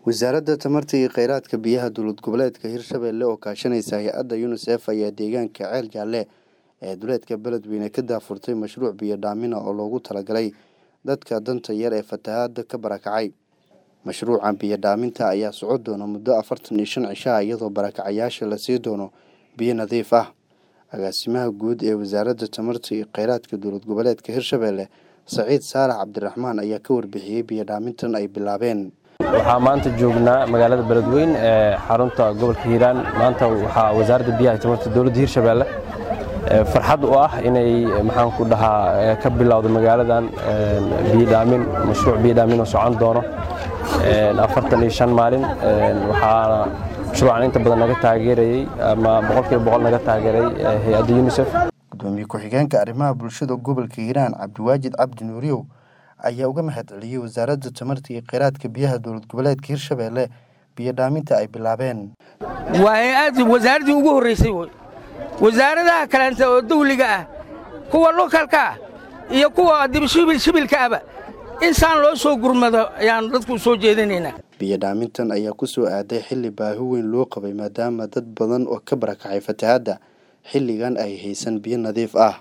wasaaradda tamarta iyo kheyraadka biyaha dowlad goboleedka hirshabelle oo kaashanaysa hay-adda yunisef ayaa deegaanka ceel jaalle ee duleedka beledweyne ka daafurtay mashruuc biyo dhaamina oo loogu talagalay dadka danta yar ee fatahaada ka barakacay mashruucan biyo dhaaminta ayaa socon doona muddo afartan iyo shan cishaa iyadoo barakacayaasha la sii doono biyo nadiif ah agaasimaha guud ee wasaaradda tamarta iyo kheyraadka dowlad goboleedka hirshabelle saciid saalax cabdiraxmaan ayaa ka warbixiyey biyo dhaamintan ay bilaabeen waxaa maanta joognaa magaalada beledweyn ee xarunta gobolka hiiraan maanta waxaa wasaaradda biyaha iyo tamarta dowladda hirshabelle farxad u ah inay maxaan ku dhahaa ka bilowdo magaaladan biyodhaamin mashruuc biyodhaamin oo socon doono afartan iyo shan maalin waxaana mashruucan inta badan naga taageerayey ama boqolkiiba boqol naga taageeray hay-adda unisef gudoomiye ku-xigeenka arrimaha bulshada gobolka hiiraan cabdiwaajid cabdi nuuriyow ayaa uga mahad celiyey wasaaradda tamarta iyo kheyraadka biyaha dowlad goboleedka hirshabelle biyo dhaaminta ay bilaabeen waa hay-ad wasaaraddii ugu horraysay wey wasaaradaha kaleenta oo dawliga ah kuwa lokalka ah iyo kuwa dibshibilka ahba insaan loo soo gurmado ayaan dadku soo jeedinaynaa biyo dhaamintan ayaa ku soo aaday xilli baahi weyn loo qabay maadaama dad badan oo ka barakacay fatahaadda xilligan ay haysan biyo nadiif ah